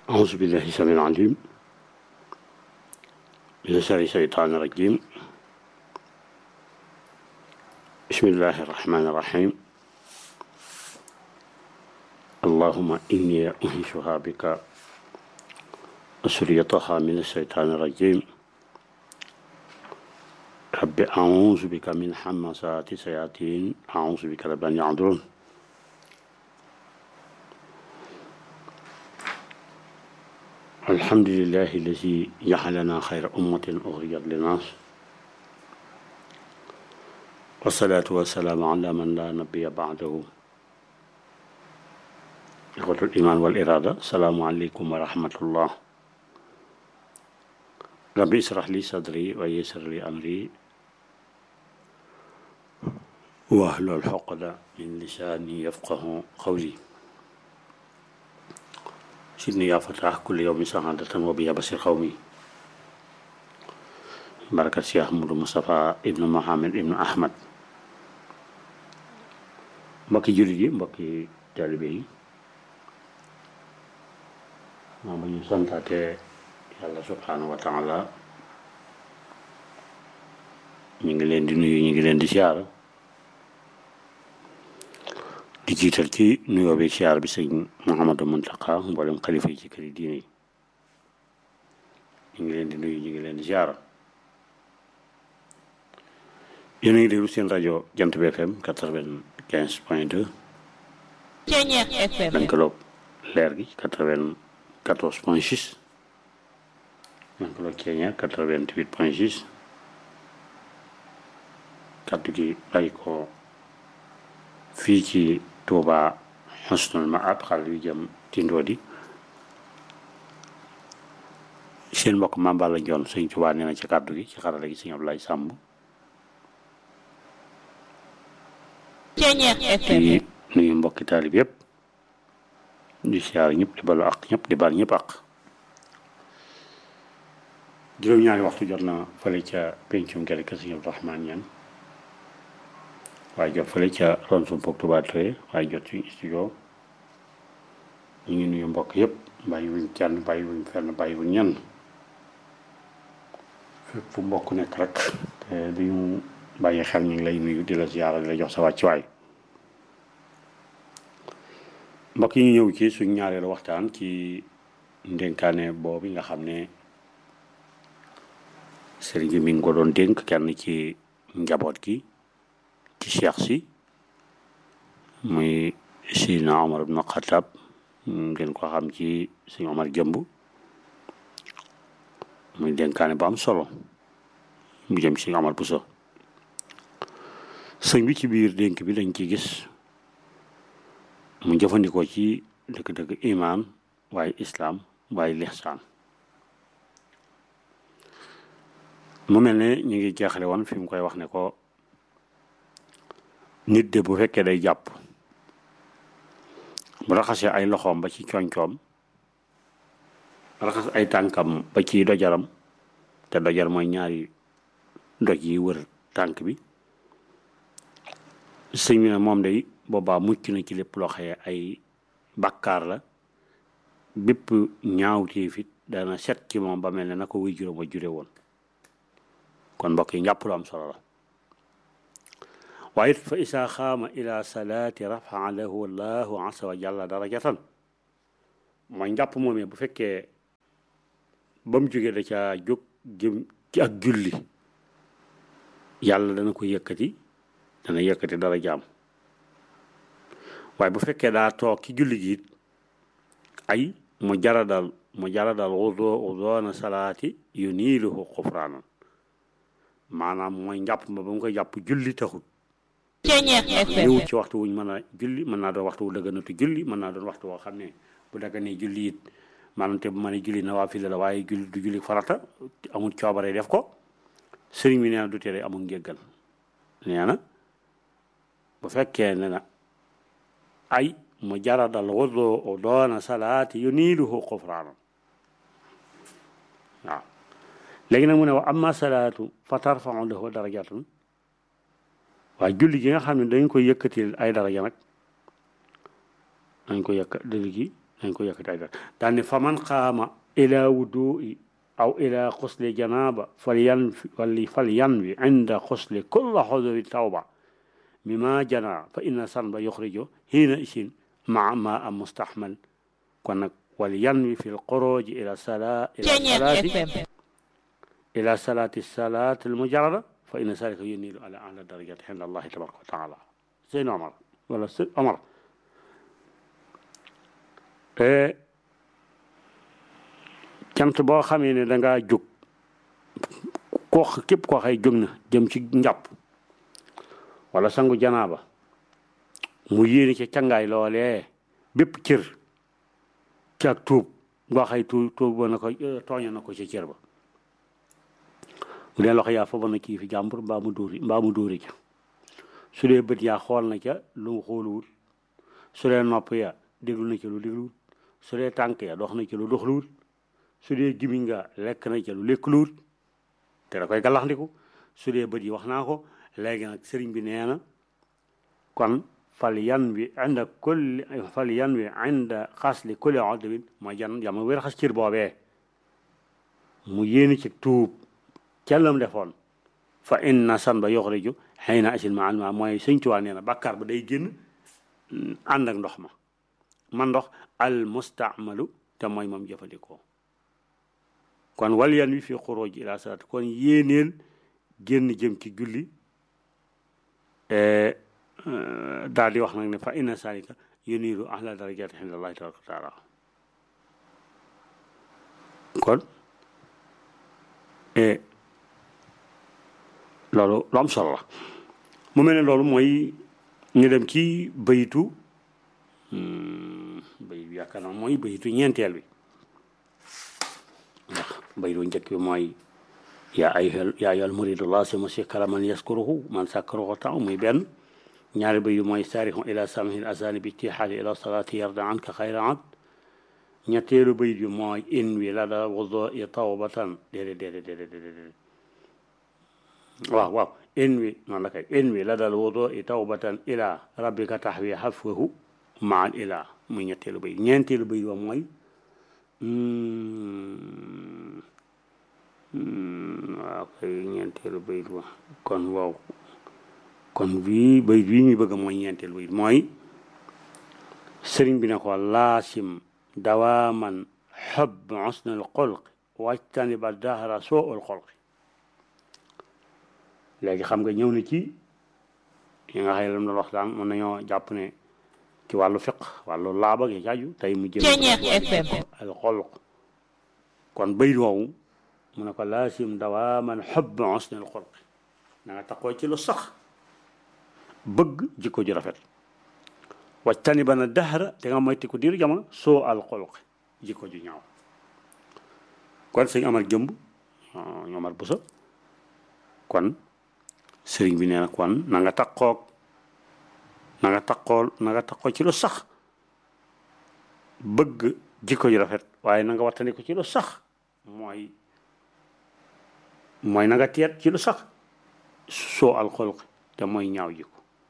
أعوذ بالله السميع العليم من شر الشيطان الرجيم بسم الله الرحمن الرحيم اللهم إني أنشها بك وسريتها من الشيطان الرجيم رب أعوذ بك من حمسات الشياطين أعوذ بك رب أن يعذرون الحمد لله الذي جعلنا خير أمة أخرجت للناس والصلاة والسلام على من لا نبي بعده إخوة الإيمان والإرادة السلام عليكم ورحمة الله ربي اشرح لي صدري ويسر لي أمري واحلل عقدة من لساني يفقه قولي سيدني يا فتاح كل يوم سعادة وبيا بصير قومي بركة شيخ أحمد مصطفى ابن محمد ابن أحمد mbokki jullit yi mbokki taalibe yi maa ba ñu santaate yàlla subhanahu wa taala ñu ngi leen di nuyu ñu ngi leen di siyaara di jiital ci nuyoo bi siyaar bi sëñ Mouhamadou Mountakha mboolem xalifa yi ci këri diine yi ñu ngi leen di nuyu ñu ngi leen di siyaara yéen a ngi déglu seen rajo Jant bi FM quatre-vingt-quinze point deux Ceeñeex FM lëkkaloog leer gi quatre-vingt-quatorze point six lëkkaloog Ceeñeex quatre-vingt-huit point six kaddu gi bàyyi ko fii ci Touba Husnul Maab xale yu jëm tindoo di seen mbokk Mame la Njoon sëñ Touba nee na ci kaddu gi ci xarala gi sëñ Ablaye Sàmb Ceeñeex FM di nuyu mbokki taalib yëpp di siyaar ñëpp di balu ak ñëpp di bal ñëpp ak juróom-ñaari waxtu jot na fële ca pencum gerte ka sëñ Abdou Rahman ñan waaye jot fële ca ron sum poog Touba Touré waaye jot suñu studio ñu ngi nuyu mbokk yëpp bàyyi wuñ kenn bàyyi wuñ fenn bàyyi wuñ ñenn fépp fu mbokk nekk rek te duñu bàyyi xel ñu ngi lay nuyu di la ziyaara di la jox sa wàccuwaay mbokk yi ñu ñëw ci suñ ñaareelu waxtaan ci ndénkaane boobu nga xam ne sëriñ bi mi ngi ko doon dénk kenn ci njaboot gi ci cheikh si muy Sidina Omar ibn Khattab ngeen ko xam ci suñu Omar jëmb muy dénkaane bu am solo bu jëm ci Omar Bousso sëñ bi ci biir dénk bi dañ ci gis mu jëfandikoo ci dëgg-dëgg imaan waaye islaam waaye lixsaan mu mel ne ñu ngi jeexale woon fi mu koy wax ne ko nit de bu fekkee day jàpp bu raxasee ay loxoom ba ci coñcoom raxas ay tànkam ba ci dojaram te dojar mooy ñaari doj yi wër tànk bi sëñ bi ne moom day boobaa mucc na ci lépp loo xëye ay bàkkaar la bépp ñaawteef it dana set ci moom ba mel ne na ko wuy juróom a jure woon kon mbokk yi njàpp lu am solo la waaye it fa isaa xaama ila salaati rafaa lahu allahu asa wa jalla darajatan mooy njàpp moomee bu fekkee ba mu jógee da caa jóg jëm ci ak julli yàlla dana ko yëkkati dana yëkkati dara jaam waaye bu fekkee daa toog ci julli gi it ay mu jaradal mu jaradal wudo wudoona salaati yu niiluhu xufraanan maanaam mooy njàpp ma ba mu koy jàpp julli taxut Ceeñeex FM ñëwut ci waxtu wuñ mën a julli mën naa doon waxtu wu dëgganatu julli mën naa doon waxtu woo xam ne bu dagganee julli it maanaam te bu mën a julli nawaafila la waaye julli du julli farata amul coobare def ko sëriñ bi nee na du tere amul njéggal nee na bu fekkee ne na ay mu jaradal wudu doona salaati yu niiluhu xufraanan waaw léegi nag mu ne wa amma salaatu fa tarfau lahu darajatan waaye julli gi nga xam ne dañ koy yëkkatil ay daraja nag dañ ko yëkka julli gi dañ ko yëkkati ay dara daan ne fa man qaama ila wudui aw ila xusli janaba fal yan wali fal yan wi inda xusli kulla xuduri tawba mima jana fa inna sanba yuxrijo hiina isin maa ma am mustahmal kon nag wal yan wi fi lxuruji ila sala ila Ceñeex salati FM ila salati salat almujarrada fa inna zalika yunilu ala ahla darajati inda allahi tabaraka wa taala sëñ Omar wala sëñ Omar cant boo xamee ne da ngaa jóg koo képp koo xay jóg na jëm ci njàpp wala sangu janaaba mu yéene ca cangaay loolee bépp cër ci ak tuub ngoo xay tuub tuub ba na ko tooña na ko ca cër ba bu dee loxo yaa fa ba na kii fi jàmbur mbaa mu dóori mbaa mu dóori ca su dee bët yaa xool na ca lu mu xooluwul su dee nopp ya déglu na ca lu dégluwul su dee tànk ya dox na ca lu doxluwul su dee gimiñ nga lekk na ca lu lekkluwul te da koy gàllaxndiku su dee bët yi wax naa ko léegi nag sëriñ bi nee na kon fal yan wi inda kulli fal yan wi inda xasli kulli odwin mooy jan jama wér xas cër boobee mu yéeni ci tuub cellam defoon fa inna san ba yoxriju xëy na asil ma alma mooy sëñ Tuubaa nee na bàkkaar ba day génn ànd ak ndox ma man ndox al mustaamalu te mooy moom jëfandikoo kon wal yan wi fi xuruj ila salaat kon yéeneel génn jëm ci julli daal di wax nag ne fa inna salika yuniru ahla darajati inda allahi tabaraka wa taala kon loolu lu am solo la mu mel ne loolu mooy ñu dem ci bayitu bayit bi yaakaar naa mooy bayitu ñeenteel bi ndax bayitu njëkk bi mooy yaa ay yaa ayyuhal muridullah si monsieur karaman yaskuruhu man sakkaruhu taw muy benn ñaari bayit mooy saarixu ila samihil asani bi tixaali ila salaati yarda anka xayra abd ñetteelu bayit bi mooy in wi la da wudo i tawbatan déedéet déedéet déedéet déedéet waaw waaw in wi noonu la kay in wi la dal wudo i tawbatan ila rabbika taxwi xafwahu maan ila muy ñetteelu bayit ñeenteelu bayit wa mooy waaw kay ñeenteelu bayit wa kon waaw kon bii bayit bii ñuy bëgg mooy ñeenteelu bayit mooy sëriñ bi ne ko laasim dawaaman xob xusnal xolq wajtani ba dahra soo ul xolq léegi xam nga ñëw na ci yi nga xam ne lam doon waxtaan mën nañoo jàpp ne ci wàllu fiq wàllu laaba gi jaaju tey mu jël Ceñeex FM al xolq kon bayit woowu mu ne ko laasim dawaaman xob xusnal xolq na nga taxoo ci lu sax bëgg jikko ju rafet wajtani ba na dahra te nga moytu ko diiru jamono soo al xolq jikko ju ñaaw kon sëñ Amar jëmb ñu Amar Buso kon sëriñ bi nee na kon na nga takkoog na nga takkool na nga takkoo ci lu sax bëgg jikko ju rafet waaye na nga wattandi ko ci lu sax mooy mooy na nga teet ci lu sax soo al xolq te mooy ñaaw jikko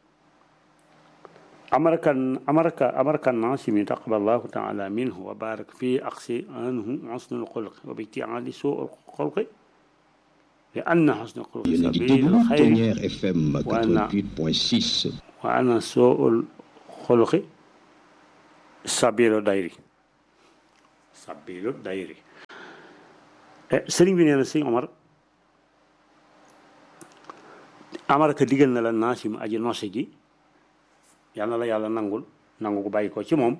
أمرك أمرك أمرك الناصم تقبل الله تعالى منه وبارك فيه أقصي عنه حسن الخلق وابتعاد سوء الخلق لأن حسن الخلق yéen a ngi سبيل déglu الخير Ténière FM Voilà. 88.6 وأن سوء الخلق سبيل دايري سبيل دايري sëriñ bi nee na sëñ Omar amaraka digal na la naasim aji nose ji yal na la yàlla nangul nangu ko bàyyi ko ci moom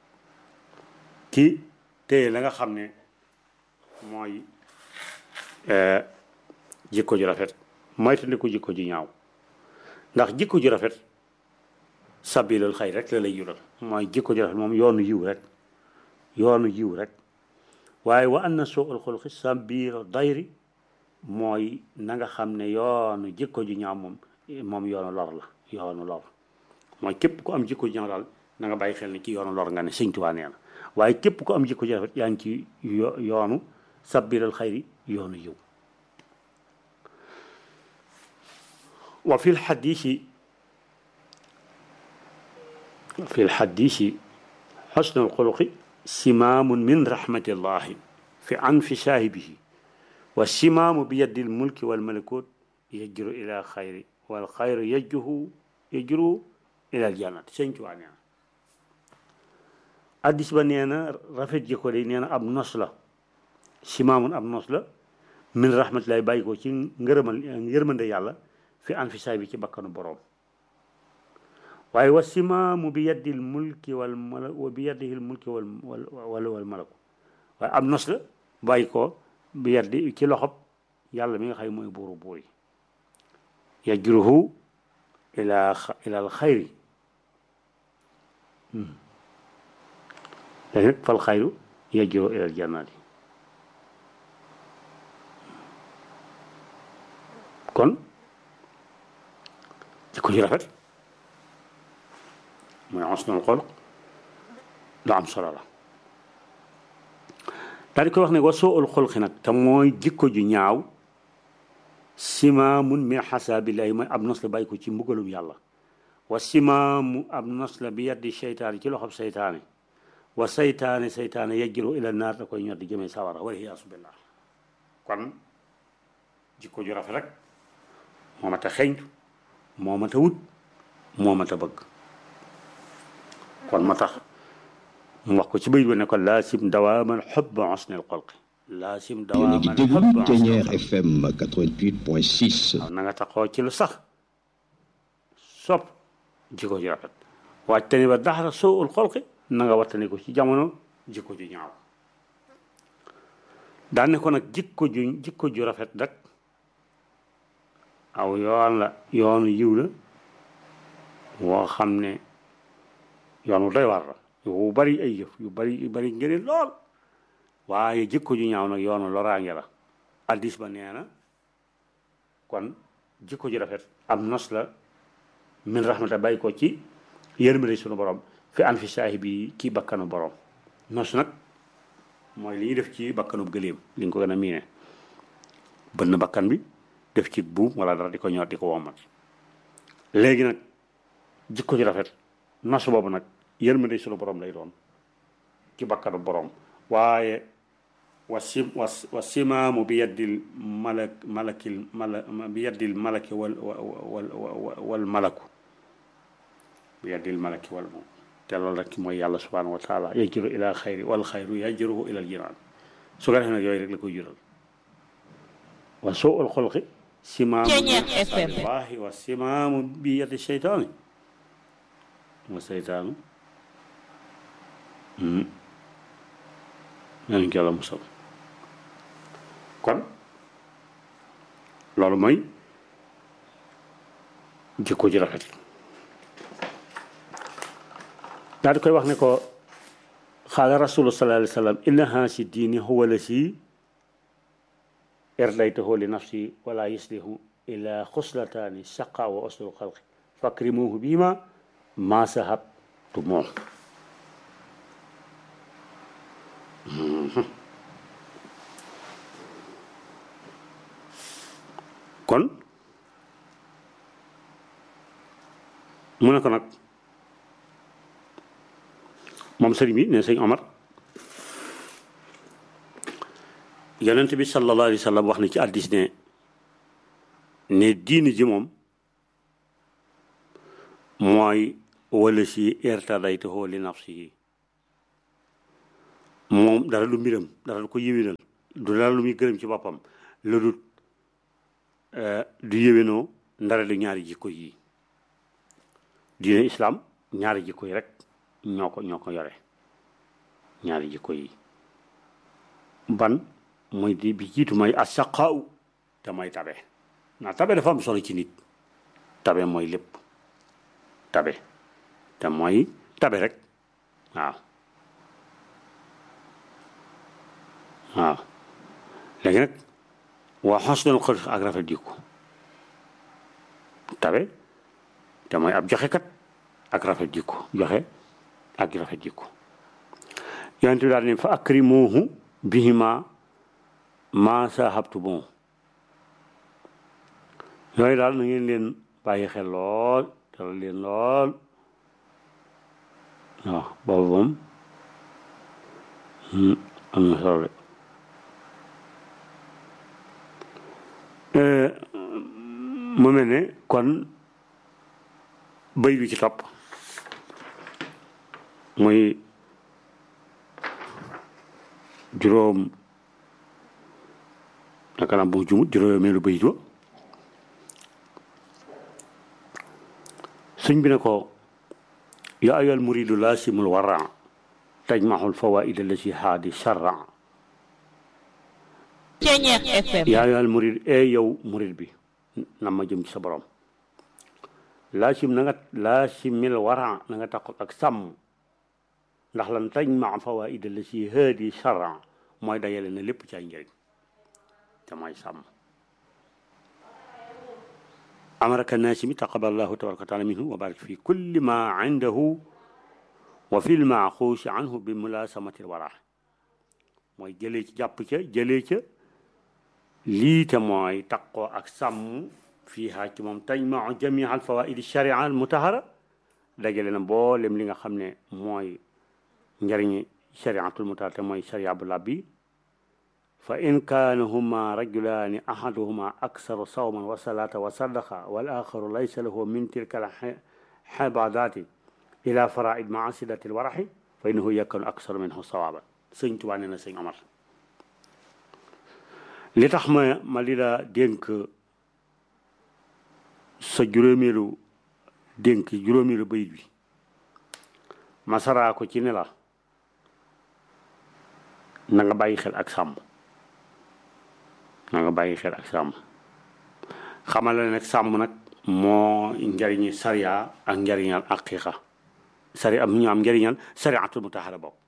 ci téye la nga xam ne mooy eh, jikko ju rafet moytandiku jikko ju ñaaw ndax jikko ju rafet sabilul xay rek la lay jural mooy jikko ju rafet moom yoonu yiw rek yoonu yiw rek waaye wa anna soo ul xulqi sabilu dayri mooy na nga xam ne yoonu jikko ju ñaaw moom moom yoonu lor la yoonu lor mooy képp ku am jikko ju ñaaw daal na nga bàyyi xel ne ci yoonu lor nga ne sëñ Tuubaa nee na waaye képp ku am jikko ju rafet yaa ngi ci yo- yoonu sabilul xayri yoonu yiw wa fi lxadisi fi lxadisi xusnu lxuluqi simaamun min rahmatillahi fi anfi saahibihi wa simaamu bi yaddil mulki wal malakut yajru ila xayri wal xayru yajruhu yajru ila aljannat sëñ Tuubaa nee na addis ba nee na rafet jikko de nee na ab nos la simaamun ab nos la min rahmatillahi bàyyi ko ci ngërëmal ngërmande yàlla fi anfi saahibi ci bakkanu boroom waaye wa simaamu bi yaddil mulki wal mala wa bi yaddihil mulki wal wal wal malaku waaye am nos la bàyyi ko bi yaddi ci loxob yàlla mi nga xam mooy buuru buur yi yajruhu ila ila al xayri léegi nag fal xayru yajruhu ila al jannaati kon ci ko ci rafet mooy xusnul xuluq lu am solo la daal di koy wax ne wa soo ul xulqi nag te mooy jikko ju ñaaw simaamun min xasaabillahi mooy ab nos la bàyyi ko ci mbugalum yàlla wa simaamu ab nos la bi yaddi seytaane ci loxob seytaane wa seytaane seytaane yajjiru ila naar da koy ñor di jëmee sawara wala iyaasu billah kon jikko ju rafet rek moo mat a xeeñtu moo mat a wut moo mat a bëgg kon moo tax mu wax ko ci bayit ba ne ko laasim dawaaman xubba xusnil xulqi laasim yéen a ngi dawaaman déglu xubba Ténière xusnil FM 88.6 waaw na nga taxoo ci lu sax sopp jikko ju rafet waaj tani ba daxara soo ul xolqi na nga wattani ko ci jamono jikko ju ñaaw daan ne ko nag jikko ju jikko ju rafet rek aw yoon la yoonu yiw la woo xam ne yoon wu doy war la yu bari ay yëf yu bari yu bari ngëneel lool waaye jikko ju ñaaw nag yoonu loraange la addis ba nee na kon jikko ju rafet am nos la min rahmata bàyyi ko ci yërmande sunu borom fi an fi saahibi ci bakkanu borom nos nag mooy li ñuy def ci bakkanu gëléem li nga ko gën a miine bënn bakkan bi def ci buum wala dara di ko ñor di ko womat léegi nag jikko ju rafet nos boobu nag yërmande sunu borom lay doon ci bakkanu borom waaye wa sim wa wa simaamu bi yaddil malak malakil mala bi yaddil malaki wal wal wal malaku bi yaddil malaki wal moom te loolu rek mooy yàlla subhanahu wa taala yajru ila xayri wal xayru yajruhu ila al jinaan su ko defee nag yooyu rek la koy jural wa suu al xulqi simaamu Ceeñeer FM. wallahi wa simaamu bi yaddi seytaani wa seytaanu nañ ko yàlla musal kon loolu mooy jikko ji rafet daal di koy wax ne ko xaala rasulu sallallahu alayhi wa sallam inna haasi diini huwa la si erdaytahu li nafsi wala yuslihu ila xuslataani saqa wa usul xalqi fakrimuhu bima ma sahabtu moom kon mu ne ko nag moom sëriñ bi ne sëñ Omar yonent bi sallallahu alayhi wa sallam wax na ci addis ne ne diini ji moom mooy wala si irtadaytuhu li nafsihi moom dara du mbiram dara du ko yéwénal du dara lu muy gërëm ci boppam lu dul du yéwénoo ndara du ñaari jikko yi diine islam ñaari jikko yi rek ñoo ko ñoo ko yore ñaari jikko yi ban mooy di bi jiitu mooy asaqaaw te mooy tabe ndax tabe dafa am solo ci nit tabe mooy lépp tabe te mooy tabe rek waaw waaw léegi nag waa xosnul xulq ak rafet jikko tabe te mooy ab joxekat ak rafet jikko joxe ak rafet jikko yonent bi daal ne fa akrimuhu bihima ma sahabtu bon yooyu daal na ngeen leen bàyyi xel lool teral leen lool waaw boobu moom am na solo de mu mel ne kon bëy bi ci topp muy juróom naka la bu jumut juróomeelu bëy ba sëñ bi ne ko yaa ayyuhal muridu laasimul wara tajmaxul fawaid allati haadi sharra Ceñeex FM yaa ayyuhal murid e yow murid bi na ma jëm ci sa borom laasim na nga laasimil wara na nga tax ak sàmm ndax lan tajma fawaid allati haadi sharra mooy dajale na lépp ci ay njëriñ te mooy sàmm أمرك الناسم تقبل الله تبارك وتعالى منه وبارك في كل ما عنده وفي المعخوش عنه بملاسمة الورع mooy jëlee ci jàpp ca jëlee ca lii te mooy taqoo ak sàmm fii haa ci moom tajmau jamia al fawaid sharia al mutahara dajale na mboolem li nga xam ne mooy njëriñi shariatul mutahara te mooy sharia bu labbi fa in kaana huma rajulaani ahaduhuma aksaru sawman wa salaata wa sadaqa wal axaru laysa lahu min tilka al xibadaati ila faraid maa sidati lwaraxi fa innahu yakunu aksaru minhu sawaban sëñ Tuubaa nee na sëñ Omar li tax ma ma li la dénk sa juróomeelu dénk juróomeelu bayit bi masaraa ko ci ne la na nga bàyyi xel ak sàmm na nga bàyyi xel ak sàmm xamal la nag sàmm nag moo njariñi sariya ak njariñal aqiqa sari am ñu am njariñal sariatul mutahara bokk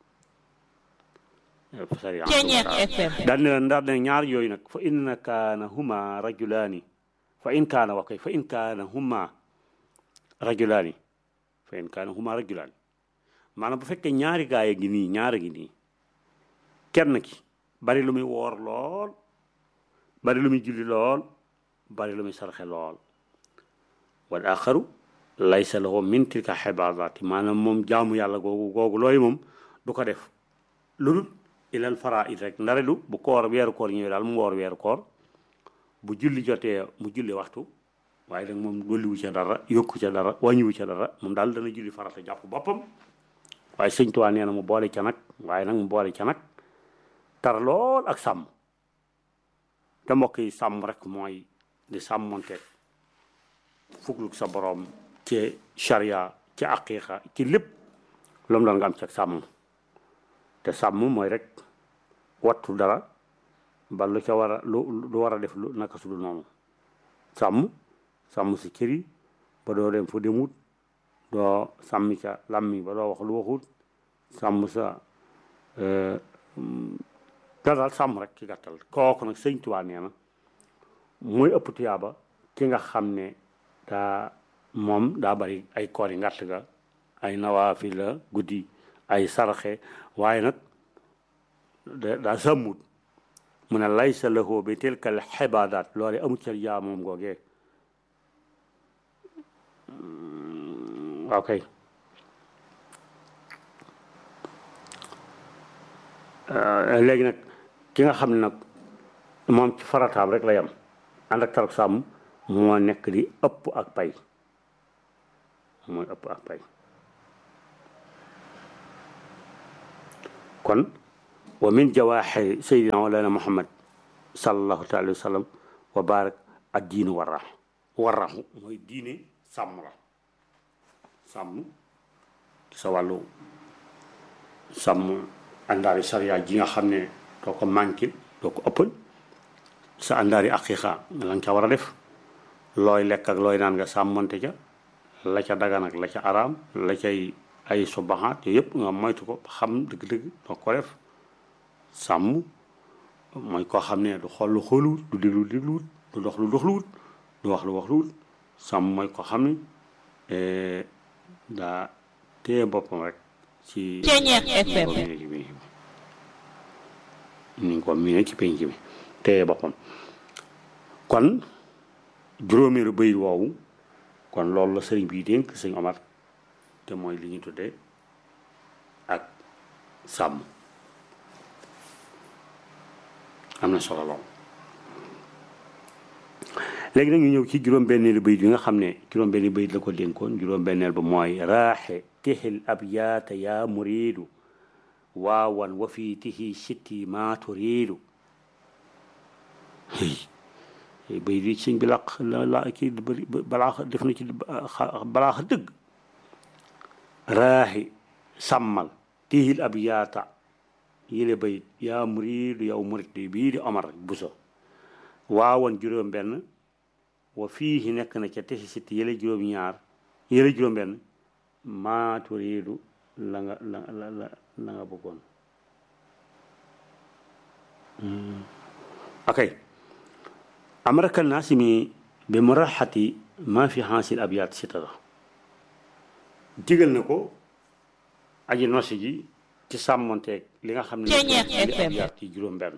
Ceñeex FM daal ne la ndax ne ñaar yooyu nag fa in kaana huma rajulaani fa in kaana wax koy fa in kaana huma rajulaani fa in kaana huma rajulaani maanaam bu fekkee ñaari gaay a ngi nii ñaar a ngi nii kenn ki bari lu muy woor lool bari lu muy julli lool bari lu muy sarxe lool wal axaru laysa lahu min tilka xibaadaati maanaam moom jaamu yàlla googu googu looyu moom du ko def lu dul ilal faraid rek ndare lu bu koor weeru koor ñëwee daal mu woor weeru koor bu julli jotee mu julli waxtu waaye nag moom dolliwu ca dara yokku ca dara wàññiwu ca dara moom daal dana julli farata jàpp boppam waaye sëñ Tuubaa nee na mu boole ca nag waaye nag mu boole ca nag tar lool ak sàmm te mbokk yi sàmm rek mooy di sàmmonteeg fugluk sa boroom ci charia ci aqiqa ci lépp lu mu doon nga am ci ak sàmm te sàmm mooy rek wattu dara ba lu ca war a lu lu war a def lu naka su dul noonu sàmm sàmm si kër yi ba doo dem fu demut doo sàmmi ca làmmi ba doo wax lu waxut sàmm sa da daal sàmm rek ci gàttal kooku nag sëñ Tuubaa nee na muy ëpp tuyaaba ki nga xam ne daa moom daa bari ay koor yi ngàtt ga ay nawaafi la guddi ay saraxe waaye nag daa sàmmut mu ne laysa lahu bi tilkal xibaadaat loole amul ca yaa moom googee waaw kay léegi nag ki nga xam ne nag moom ci farataam rek la yam ànd ak tarak sàmm moo nekk di ëpp ak pay mooy ëpp ak pay kon wa min jawaaxi sayyidina walana muhammad sallallahu taala wa sallam wa barak ad diinu warrax warraxu mooy diine sàmm la sàmm sa wàllu sàmm àndaari sariya ji nga xam ne doo ko manquil doo ko ëppal sa àndaari aqiqa la nga ca war a def looy lekk ak looy naan nga sàmmante ca la ca dagan ak la ca araam la cay ay subaxaat yooyu yëpp nga moytu ko xam dëgg-dëgg doo ko def sàmm mooy koo xam ne du xool lu xooluwut du déglu dégluwut du dox lu doxluwut du wax lu wax luwut sàmm mooy koo xam ne daa téye boppam rek ci Ceñeex FM ni nga ko miine ci penc mi téye boppam kon juróomeelu bëy woowu kon loolu la sëriñ bii dénk sëñ Omar te mooy li ñu tuddee ak sàmm am na solo lool léegi nag ñu ñëw ci juróom-benneelu bayit yi nga xam ne juróom-benni bayit la ko dénkoon juróom-benneel ba mooy raaxe tixil abyaata yaa muriidu waawan wa fii tixi sitti maa turiidu bayit yi sëñ bi laq la la kii balaa def na ci balaa dëgg raaxi sàmmal tixil abyaata yile bayit yaa muriidu yow murit bii di Omar Buso waawan juróom-benn wa fii nekk na ca tesi sitti yële juróom-ñaar yële juróom-benn maa turiidu la nga la la la la nga bëggoon ok amraka naasimi bi muraxati maa fi xaasil abyaat sitara digal na ko aji nosi ji ci sàmmonteeg li nga xam ne li abyaat yi juróom-benn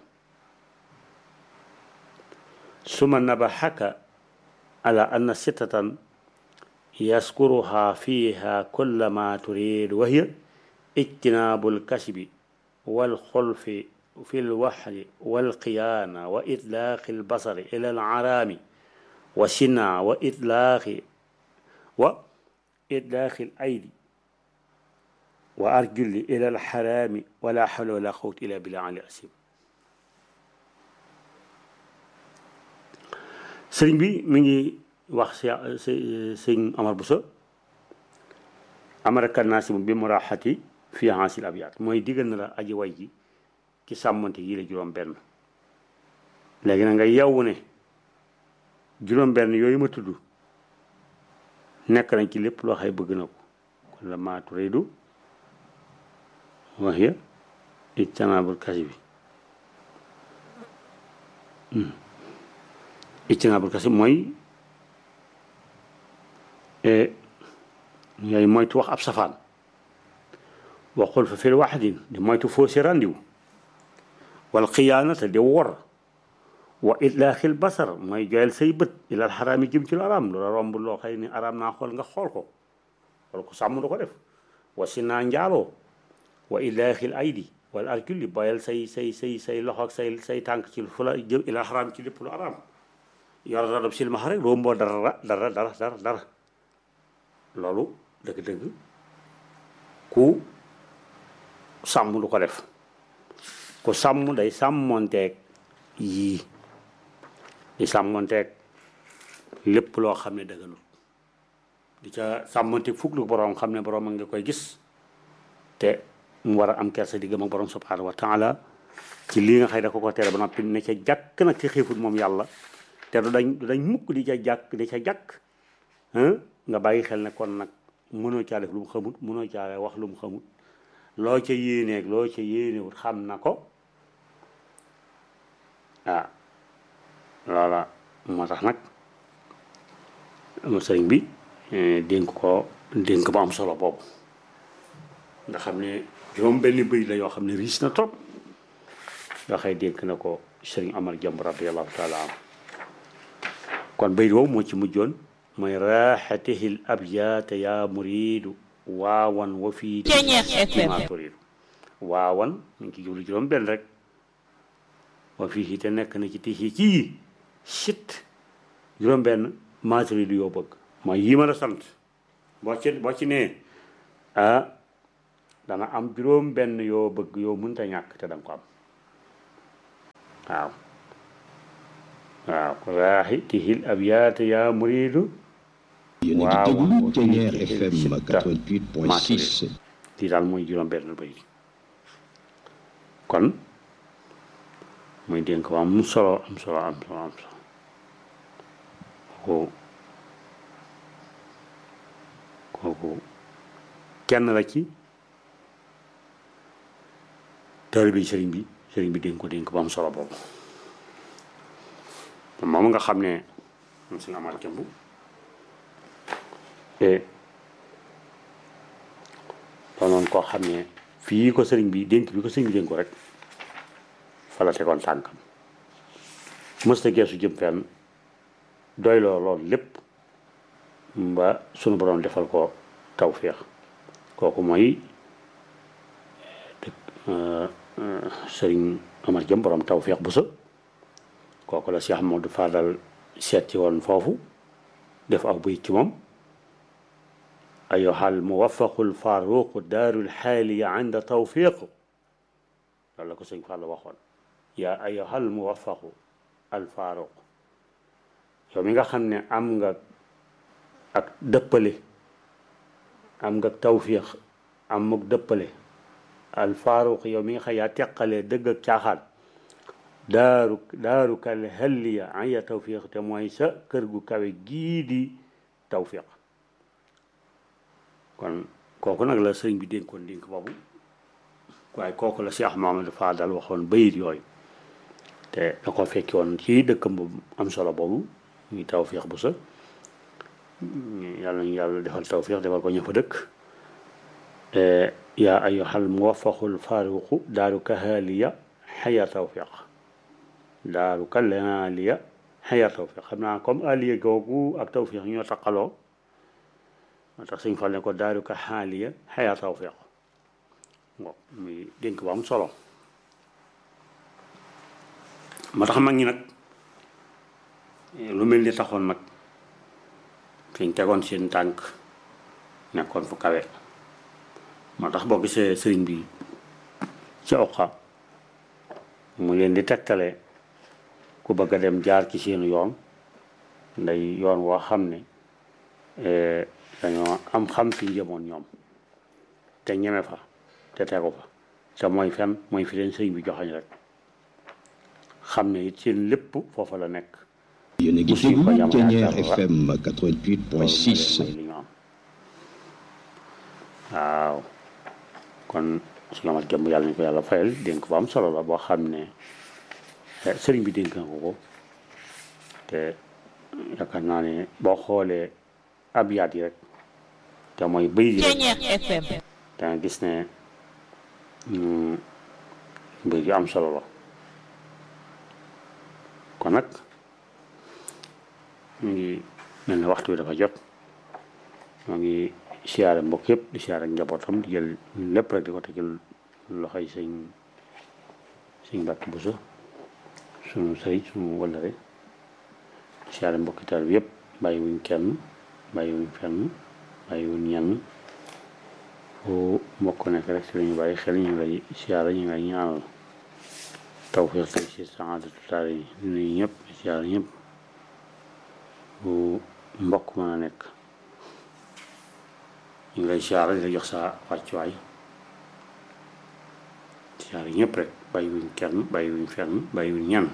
suma nabaxaka على أن ستة يذكرها فيها كل ما تريد وهي اجتناب الكسب والخلف في الوحل والقيانة وإطلاق البصر إلى العرام وسنا وإطلاق وإطلاق الأيدي وأرجل إلى الحرام ولا حول ولا قوة إلا بالله علي أسيب sëriñ bi mi ngi wax si sëñ Amar Bousso amara kannaasi bi muraxati fi haasil abyaat mooy diggal na la aji way ji ci sàmmante yi la juróom benn léegi na nga yewwu ne juróom benn yooyu ma tudd nekk nañ ci lépp loo xay bëgg na ko kon la maa turiidu wax ya ijtinaabul kasi bi ijtinaabul kasi mooy ngay moytu wax ab safaan waxul fa fil waxdin di moytu fausse randiw wal xiyaanata di wor wa itlaaxil basar mooy joyal say bët ilal xaraam yi jëm ci lu araam loola romb loo xëy ni araam naa xool nga xool ko wala ko sàmm du ko def wa si naa njaaloo wa itlaaxil aydi wala arjuli boyal say say say say loxo ak say say tànk ci fu la jëm ilal xaraam ci lépp lu araam yor radab silmaxa rek romboo dara dara dara dara dara loolu dëgg-dëgg ku sàmm du ko def ku sàmm day sàmmonteeg yii di sàmmonteeg lépp loo xam ne dëgganul di ca sàmmonteeg fukk lu borom xam ne borom a nga koy gis te mu war a am kersa diggam ak borom subhanahu wa taala ci lii nga xëy da ko ko tere ba noppi ne ca jàkk nag ci xiifut moom yàlla te du dañ du dañ mukk di ca jàkk di ca jàkk nga bàyyi xel ne kon nag mënoo caa def lu mu xamut mënoo caa wax lu mu xamut loo ca yéeneeg loo ca yéenewut xam na ko ah loola moo tax nag sëriñ bi dénk ko dénk ba am solo boobu nga xam ne juróom benn bëy la yoo xam ne riis na trop nga xëy dénk na ko sëriñ Amar Jàmb radiallahu taala am kon bëy woowu moo ci mujjoon mooy raaxatihil abyaata yaa muriidu waawan wa fii ma turiidu waawan mu ngi ci jublu juróom benn rek wa fii te nekk na ci tixi ci sit juróom benn maa turiidu yoo bëgg mooy yii ma la sant boo ci boo ci nee ah dana am juróom benn yoo bëgg yoo mënta ñàkk te danga ko am waaw waaw raaxatihil abyaata yaa muriidu yéen a ngi déglu Ténière FM 88.6. lii daal mooy juróom-benn bay kon muy dénk ko am solo am solo am solo am solo kooku kooku kenn la ci taalibe bi sëriñ bi sëriñ bi dénk ko dénk ba am solo boobu moom nga xam ne moom suñu amaat jëmb doonoon koo xam ne fii ko sëriñ bi dénk bi ko sëriñ bi dénk ko rek fa la tegoon tànkam mësta geesu jëm fenn doy loo lool lépp ba sunu borom defal ko tawféex kooku mooy sëriñ Amar Jëm borom tawféex bu sa kooku la Cheikh Modou Fadal seeti woon foofu def aw bëy ci moom ayyuhal muwaffaqul faaruqu daarul xaaliya inda tawfiq loolu la ko sëñ Fall waxoon yaa ayyuhal muwaffaqu al faaruq yow mi nga xam ne am nga ak dëppale am nga tawfiq am ak dëppale al faaruq yow mi nga xam yaa teqalee dëgg ak caaxaan daaru daaru kal halliya aya tawfiq te mooy sa kër gu kawe gii di tawfiq kon kooku nag la sëriñ bi dénkoon dénk boobu waaye kooku la Cheikh Mamadou Fadal waxoon bayit yooyu te da ko fekki woon ci dëkkam bu am solo boobu muy tawfiq bu sa yàlla ñu yàlla defal tawfiq defal ko ña fa dëkk yaa ayyuhal muwaffaqul faaruqu daaru kahaliya xaya tawfiq daaru kallena aliya xaya tawfiq xam naa comme aliya googu ak tawfiq ñoo taqaloo moo tax suñ fal ne ko daaru ka xaaliya xaya tawfiq bon muy dénk bu am solo moo tax mag ñi nag lu mel ni taxoon nag fiñ tegoon seen tànk nekkoon fu kawe moo tax boo gisee sëriñ bi ci oqa mu leen di tegtale ku bëgg a dem jaar ci seenu yoon nday yoon woo xam ne dañoo am xam fi jëmoon ñoom te ñeme fa te tegu fa te mooy fen mooy fi leen sëriñ bi joxañ rek xam ne it seen lépp foofa la nekk yéen a ngi déglu Thiéniere FM 88.6 li ñu am waaw kon su amat jëmb yàlla ñu ko yàlla fayal dénk bu am solo la boo xam ne sëriñ bi dénk na ko ko te yaakaar naa ne boo xoolee abyaat yi rek te mooy bëy yi rek Thiéniere FM da nga gis ne mbir yu am solo la kon nag ñu ngi mel ne waxtu bi dafa jot moo ngi siyaare mbokk yëpp di siyaare njabootam di jël ñun lépp rek di ko tegal loxoy sëñ sëñ Mbàkke Buso sunu sëriñ sunu wëllëre siyaare mbokki taal bi yëpp bàyyi wuñ kenn bàyyi wuñ fenn bàyyi wuñ ñenn fu mbokk nekk rek si lañu bàyyi xel ñu lay siyaare ñu ngay ñaanal tawfiq tey si saadatu taal yi di nuyu ñëpp siyaare ñëpp fu mbokk mën a nekk ñu ngi lay siyaare di la jox sa wàccuwaay siyaare ñëpp rek bàyyi wuñ kenn bàyyi wuñ fenn bàyyi wuñ ñenn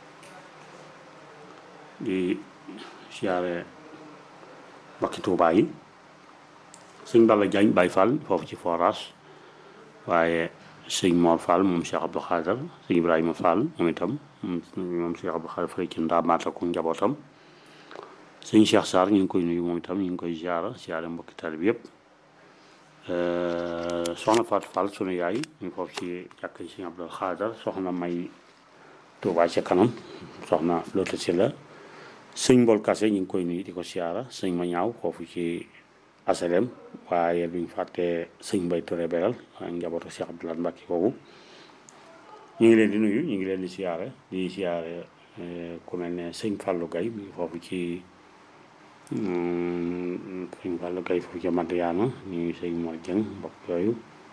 di siyaare mbokki Tuubaa yi sëñ Balla Diagne Baye Fall foofu ci forage waaye sëñ Mor Fall moom Cheikh Abdou Khader sëñ Ibrahima Fall moom itam moom Cheikh Abdou Khader fële ci ndaamaata ko njabootam sëñ Cheikh Sarr ñu ngi koy nuyu moom itam ñu ngi koy ziara ziara mbokki talib yëpp soxna Fatou Fall sunu yaay ñu ngi foofu ci jàkk sëñ Abdou Khader soxna May Touba ca kanam soxna Loota si la sëñ Mbol Kase ñu ngi koy nuyu di ko ziara sëñ ma ñaaw foofu ci asalem waaye duñ fàtte sëñ Mbay Touré beral ak njabootu Cheikh Abdoulaye Mbacke boobu ñu ngi leen di nuyu ñu ngi leen di siyaare di siyaare ku mel ne sëñ Fallou Gaye mi ngi foofu ci sëñ Fallou Gaye foofu ci Madiana ñu ngi sëñ Mor Dieng mbokk yooyu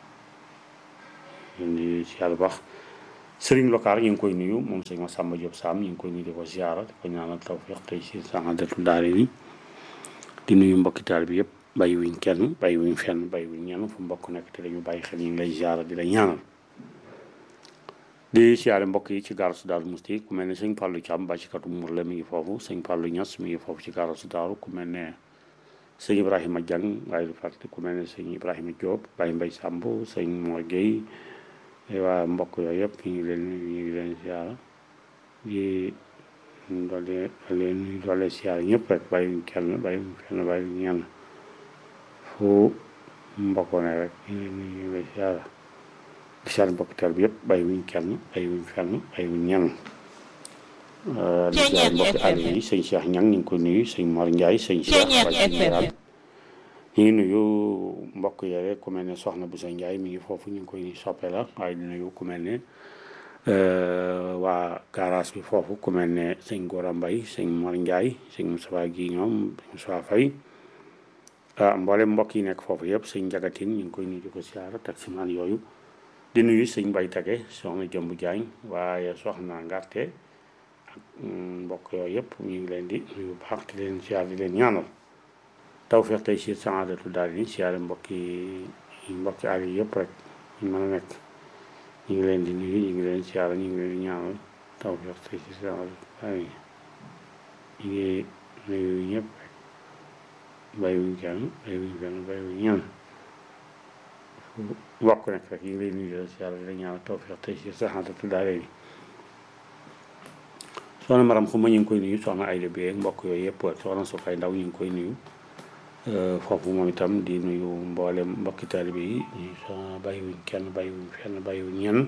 leen di siyaare bu baax sëriñ Lokaar ñu ngi koy nuyu moom sëñ Massamba Diop Sam ñu ngi koy nuyu di ko siyaara di ko ñaanal tawfiq tey si saxandatul daare ni di nuyu mbokki taal bi yëpp bàyyi wuñ kenn bàyyi wuñ fenn bàyyi wuñ ñenn fu mbokk nekk te dañu bàyyi xel ñu ngi lay ziara di la ñaanal di siyaare mbokk yi ci gaarasu daaru musti ku mel ne sëñ Fallou Thiam bàccikatu mur la mi ngi foofu sëñ Fallou Niass mi ngi foofu ci gaarasu daaru ku mel ne sëñ Ibrahima Diang waaye du fàtte ku mel ne sëñ Ibrahima Diop Baye Mbaye Samb sëñ Mor Gueye waa mbokk yooyu yëpp ñu ngi leen ñu ngi leen ziara di doole leen doole siyaare ñëpp rek bàyyi wuñ kenn bàyyi wuñ fenn bàyyi wuñ ñenn fu mbokkoo ne rek ñu ngi ñu ngi siyaare di siyaare mbokk teel bi yëpp bàyyi wuñ kenn bàyyi wuñ fenn bàyyi wuñ ñenn di siyaare mbokki àll yi sëñ Cheikh Ñang ñu ngi ko nuyu sëñ Mor Ndiaye sëñ Cheikh Baye général ñu ngi nuyu mbokk yooyu ku mel ne soxna bu sa Ndiaye mi ngi foofu ñu ngi koy soppe la waaye di nuyu ku mel ne waa garage bi foofu ku mel ne sëñ Gora Mbay sëñ Mor Ndiaye sëñ Moussa gi ñoom sëñ Moussa Faye ah mboolem mbokk yi nekk foofu yëpp sëñ Jagatin ñu ngi koy nuyu di ko siyaara taximaan yooyu di nuyu sëñ Mbay Tage soxna Jëmb Jaañ waaye soxna Ngarte ak mbokk yooyu yëpp ñu ngi leen di nuyu baax di leen siyaar di leen ñaanal tawfeex tey si saadatu daal yi siyaare mbokki mbokki àll yi yëpp rek ñu mën a nekk ñu ngi leen di nuyu ñu ngi leen siyaara ñu ngi leen di ñaanal tawfeex tey si saadatu daal yi ñu ngi nuyu ñëpp rek bàyyiwuñ kenn bàyyiwuñ kenn bàyyiwuñ ñaan bokk nekk rek ñu ngi leen nuyu di leen siyaara di leen ñaanal tawfeex tey si saadatu daal yi soxna maram xuma ñu ngi koy nuyu soxna Ayda bi ak mbokk yooyu yëpp soxna Sofay Ndaw ñu ngi koy nuyu foofu moom itam di nuyu mboolem mbokki taalibe yi ñu soxna bàyyiwuñ kenn bàyyiwuñ fenn bàyyiwuñ ñenn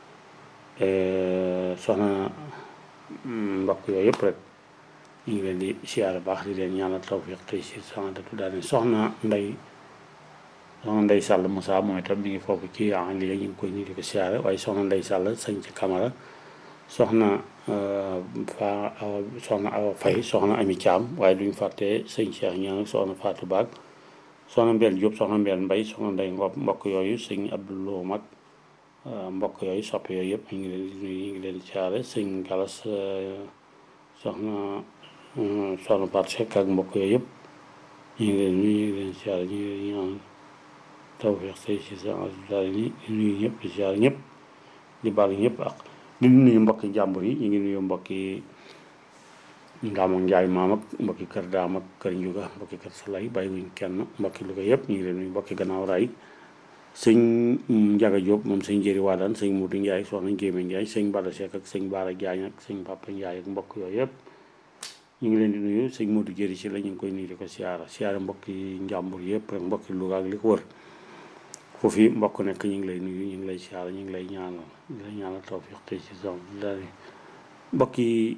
soxna mbokk yooyu yëpp rek ñu ngi leen di siyaara baax di leen ñaanal tawfiq tey si saadatu daal soxna nday soxna nday sàll Moussa moom itam mi ngi foofu ci en ligne ñu ngi koy nuyu di ko siyaara waaye soxna nday sàll sañ ci camara soxna fa awa soxna awa fay soxna ami caam waaye duñ fàtte sëñ Cheikh ñaan soxna Fatou Baag soxna Mbel Diop soxna Mbel Mbay soxna Ndey Ngop mbokk yooyu sëñ Abdoulou mag mbokk yooyu soppe yooyu yëpp ñu ngi leen di nuyu ñu ngi leen di caare sëñ Galas soxna soxna Pat Seck ak mbokk yooyu yëpp ñu ngi leen nuyu ñu ngi leen caare ñu ngi leen ñaan tawfeex tey si sa daal ni nuyu ñëpp di caare ñëpp di baal ñëpp ak di nuyu mbokki njàmbur yi ñu ngi nuyu mbokki Ndaam ak Njaay maam ak mbokki kër daam ak kër njuga mbokki kër salay bàyyiwuñ kenn mbokki Louga yëpp ñu ngi leen nuyu mbokki gannaaw raay sëñ Njaga Jóob moom sëñ Jëri Waadaan sëñ Mudu Njaay soxna Njéeme Njaay sëñ Bada Seck ak sëñ Baara Jaañ ak sëñ Papa Njaay ak mbokk yooyu yëpp ñu ngi leen di nuyu sëñ Mudu Jëri si la ñu ngi koy nuyu di ko siyaara siyaara mbokki njàmbur yëpp rek mbokki Louga ak li ko wër foofu mbokk nekk ñu ngi lay nuyu ñu ngi lay siyaara ñu ngi lay ñaanal ñu ngi lay ñaanal tawfiq tey ci zone daal mbokk yi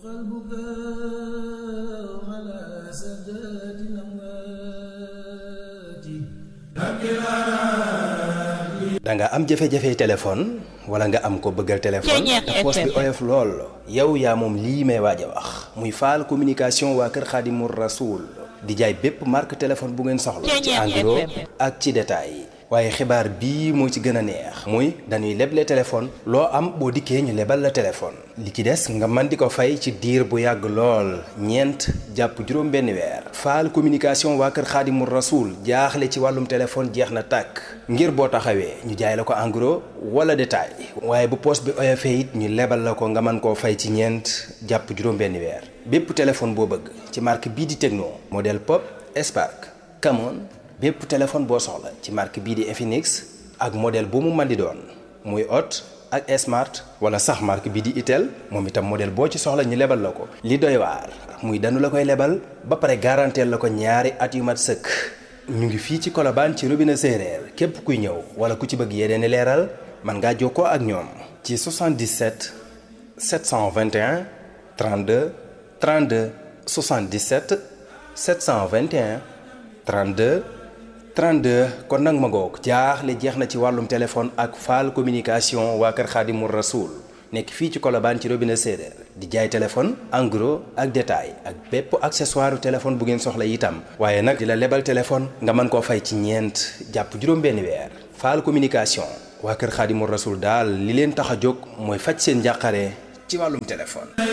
da nga am jafe-jafe téléphone wala nga am ko bëggal téléphone te poos bi oyof lool yow yaa moom lii may waaj a wax muy faal communication waa kër Xaadimu Rasuul di jaay bépp marque téléphone bu ngeen soxla ci en gros ak ci détail waaye xibaar bii moo ci gën a neex muy dañuy leble téléphone loo am boo dikkee ñu lebal la téléphone li ci des nga mën di ko fay ci diir bu yàgg lool ñeent jàpp juróom benn weer faal communication waa kër xaadimu rasuul jaaxle ci wàllum téléphone jeex na tàkk ngir boo taxawee ñu jaay la ko en gros wala détail waaye bu poos bi oyofee it ñu lebal la ko nga mën koo fay ci ñeent jàpp juróom benn weer bépp téléphone boo bëgg ci marque bii di Tecno modèle Pop Spark Camon bépp téléphone boo soxla ci marque bii di Infinix ak modèle bu mu mën di doon muy Hot ak Smart wala sax marque bii di Itel moom itam modèle boo ci soxla ñu lebal la ko. li doy waar muy danu la koy lebal ba pare garanteel la ko ñaari at yu mat sëkk ñu ngi fii ci Colobane ci robinet séeréer képp kuy ñëw wala ku ci bëgg yeneen i leeral mën ngaa jokkoo ak ñoom. ci 77 721 32 32 77 721 32. 32 kon nag ma ngoog jaaxle jeex na ci wàllum téléphone ak faal communication waa kër Xaadimu Rasuul nekk fii ci Colobane ci robinet séeréer di jaay téléphone en gros ak détail ak bépp accessoire téléphone bu ngeen soxla itam waaye nag di la lebal téléphone nga mën koo fay ci ñeent jàpp juróom-benn weer faal communication waa kër Xaadimu Rasuul daal li leen tax a jóg mooy faj seen njàqare ci wàllum téléphone